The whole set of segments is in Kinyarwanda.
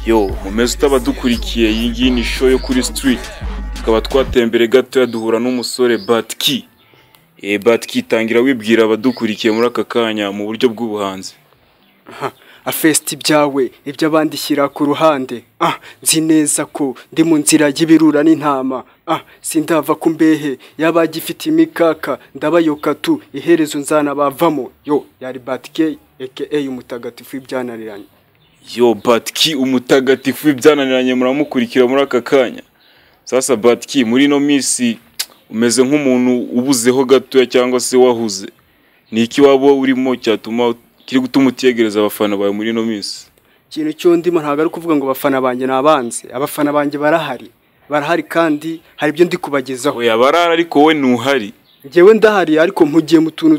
yo mumeze utabadukurikiye iyi ngiyi ni show yo kuri street tukaba twatembere gatoya duhura n'umusore batki batki tangira wibwira abadukurikiye muri aka kanya mu buryo bw'ubuhanzi afesiti ibyawe ibyo abandi shyira ku ruhande ah nzi neza ko ndi mu nzira y'ibirura n'intama ah sindava ku mbehe yaba agifite imikaka ndabayoka tu iherezo nzana bavamo yo yari batike eke umutagatifu w'ibyananiranye yo batiki umutagatifu w'ibyananiranye muramukurikira muri aka kanya sasa batiki muri ino minsi umeze nk'umuntu ubuzeho gatoya cyangwa se wahuze ni iki waba urimo cyatuma kiri gutuma utegereza abafana bawe muri ino minsi ikintu cyo ndimo ntabwo ari ukuvuga ngo abafana banjye ni abanzi abafana banjye barahari barahari kandi hari ibyo ndi kubagezaho oya barara ariko wowe ntuhari ngewe ndahari ariko mpugiye mu tuntu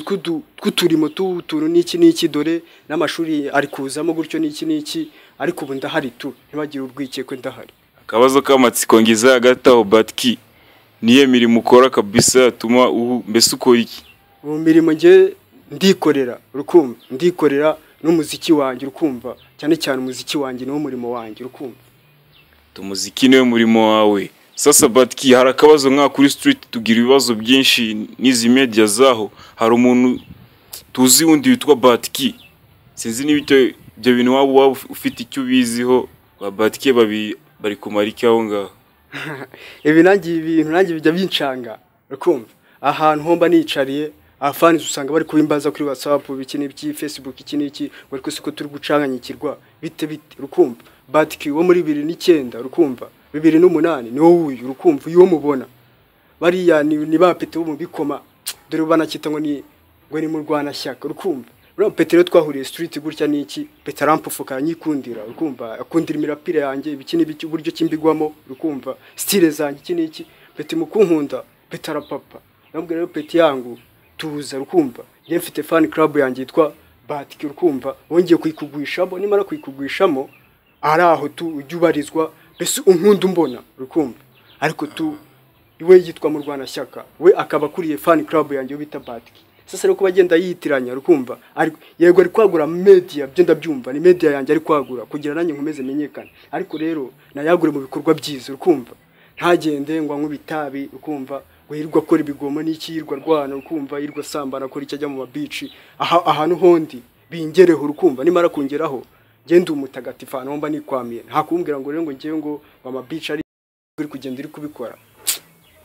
tw'uturimo tuntu n'iki n'iki dore n'amashuri ari kuzamo gutyo n'iki n'iki ariko ubu ndahari tu ntibagire urwikekwe ndahari akabazo k'amatsiko ngize hagati aho batiki niyo mirimo ukora kabisa yatuma mbese ukora iki ubu mirimo ngewe ndikorera urukumva ndikorera n'umuziki wanjye urukumva cyane cyane umuziki wanjye niwo murimo wanjye urukumva umuziki niwe murimo wawe sasa batiki hari akabazo nka kuri street tugira ibibazo byinshi n'izi media zaho hari umuntu tuzi wundi witwa batiki sinzi niba ibyo bintu waba waba ufite icyo ubiziho ba batiki bari kumara iki aho ngaho ibi ibintu nanjye bijya bincanga urakumva ahantu homba nicariye afanize usanga bari kubimbaza kuri whatsapp iki n'ibyi facebook iki n'iki ngo ariko siko turi gucanganyikirwa bite bite urukumva batiki wo muri bibiri n'icyenda urukumva bibiri n'umunani ni wowe uyu urukumva uyu mubona bariya ni ba pete bo mu bikoma dore banakita ngo ni ngo ni mu rwanashyaka urukumva uriya pete rero twahuriye sitiriti gutya n'iki pete arampufuka aranyikundira urukumva akundira imirapire yanjye ibiki n'ibiki uburyo kimbigwamo urukumva sitire zanjye iki n'iki pete mukunkunda pete arapapa nabwo rero pete yangu tuza urukumva njye mfite fani club yanjye yitwa batiki urukumva wongeye kuyikugwishamo nimara kuyikugwishamo ari aho tu ujya ubarizwa mbese unkunda umbona urukumva ariko tu we yitwa mu rwanashyaka we akaba akuriye fani club yanjye bita batiki sasa rero kuba agenda yiyitiranya rukumva yego ari kwagura media byo ndabyumva ni media yanjye ari kwagura kugira nanjye nkomeze menyekane ariko rero nayagure mu bikorwa byiza urukumva ntagende ngo anywe ibitabi urukumva ngo yirwa akora ibigomo n'iki yirwa arwana urukumva yirwa asambana akora icyo ajya mu mabici ahantu hondi bingereho urukumva nimara kongeraho ngende umutagatifu ahantu mba nikwamiye ntakumbwira ngo rero ngo ngewe ngo amabici ari uri kugenda uri kubikora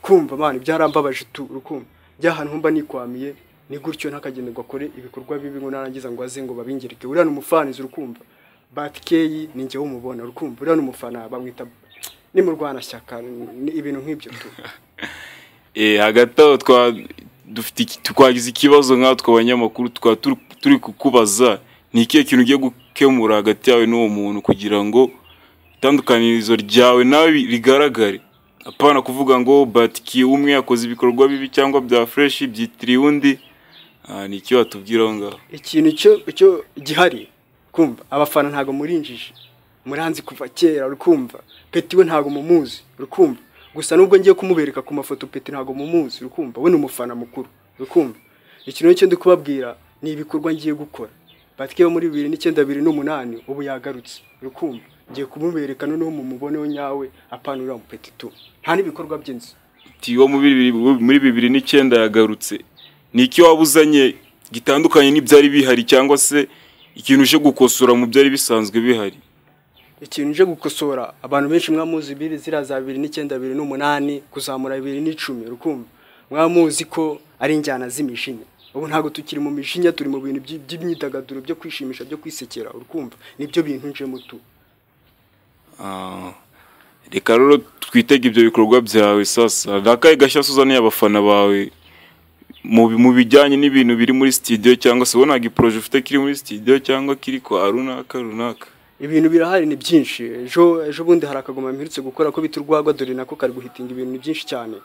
kumva mani byarambabaje tu urukumva njya ahantu mba nikwamiye ni gutyo ntakagenderwa akore ibikorwa bibi ngo narangiza ngo aze ngo babingereke uriya ni umufanizi urukumva batikeyi ni njyewe umubona urukumva uriya ni umufana bamwita ni mu rwanashyaka ibintu nk'ibyo tu hagati aho twagize ikibazo nkatwe abanyamakuru tukaba turi kukubaza ni ikihe kintu ugiye gukemura hagati yawe n'uwo muntu kugira ngo itandukanirizo ryawe nawe rigaragare apana kuvuga ngo batiki umwe yakoze ibikorwa bibi cyangwa bya fureshi byitiriye undi ni icyo watubwira aho ngaho ikintu cyo gihari kumva abafana ntabwo murinjije muranzi kuva kera rukumva peti we ntabwo mumuzi rukumva gusa nubwo ngiye kumubereka ku mafoto peti ntabwo mumuzi rukumva we ni umufana mukuru rukumva ikintu cyo ndi kubabwira ni ibikorwa ngiye gukora batike muri bibiri n'icyenda bibiri n'umunani ubu yagarutse urukumva ngiye kumubereka noneho mu muboneho nyawe apana uriya mupeti tu nta n'ibikorwa by'inzu tiwo muri bibiri n'icyenda yagarutse ni iki waba uzanye gitandukanye n'ibyari bihari cyangwa se ikintu uje gukosora mu byari bisanzwe bihari ikintu uje gukosora abantu benshi mwamuzi biri ziriya za bibiri n'icyenda bibiri n'umunani kuzamura bibiri n'icumi urukumva mwamuzi ko ari injyana z'imijinya ubu ntabwo tukiri mu mijinya turi mu bintu by'imyidagaduro byo kwishimisha byo kwisekera urumva nibyo bintu njemo tu reka rero twitege ibyo bikorwa byawe sasa ntakaye gashya uzaniye abafana bawe mu bijyanye n'ibintu biri muri sitidiyo cyangwa se ubona giporoje ufite kiri muri sitidiyo cyangwa kiri kwa runaka runaka ibintu birahari ni byinshi ejo ejo bundi hari akagoma mperutse gukora ko bita urwagwa dore nako kari guhitinga ibintu ni byinshi cyane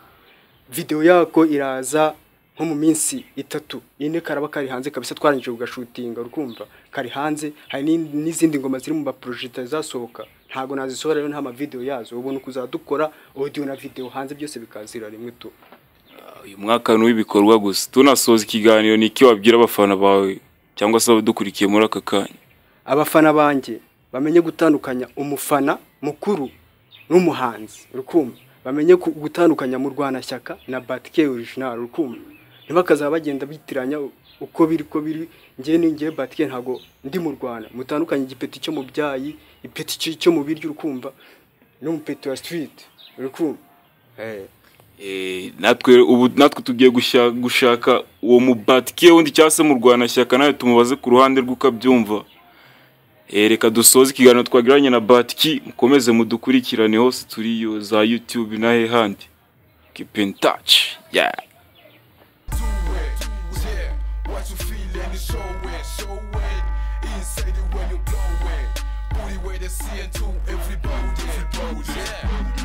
videwo yako iraza nko mu minsi itatu ine karaba kari hanze kabisa twarangije kugashutinga urukumva kari hanze hari n'izindi ngoma ziri mu maproje zitazasohoka ntabwo nazisohora rero nta mavidewo yazo ubona ukuzajya dukora audio na video hanze byose bikazira rimwe tu uyu mwaka ni uw'ibikorwa gusa tunasoza ikiganiro ni iki wabwira abafana bawe cyangwa se abadukurikiye muri aka kanya abafana banjye bamenye gutandukanya umufana mukuru n'umuhanzi rukumva bamenye ku- gutandukanya mu rwanashyaka na batike orijinali rukumva ntibakazaba bagenda bitiranya uko biri ko biri njye ni njye batike ntabwo ndi mu rwanda mutandukanye igipeti cyo mu byayi ipeti cyo- cyo mu biryo urukumva n'umupeti wa sitiriti urukumva Eh, Eh, natwe ubu natwe tugiye gushya- gushaka uwo mubatikiye wundi cyangwa se mu rwanashyaka nawe tumubaze ku ruhande rw'uko abyumva Eh, reka dusoze ikiganiro twagiranye na batiki mukomeze mudukurikirane hose turi yo za youtube na hehandi kipentaci yeah. do it. Yeah, what you feeling is show it, show it. Inside it when you blow it. Booty where they see it to everybody. everybody. Yeah.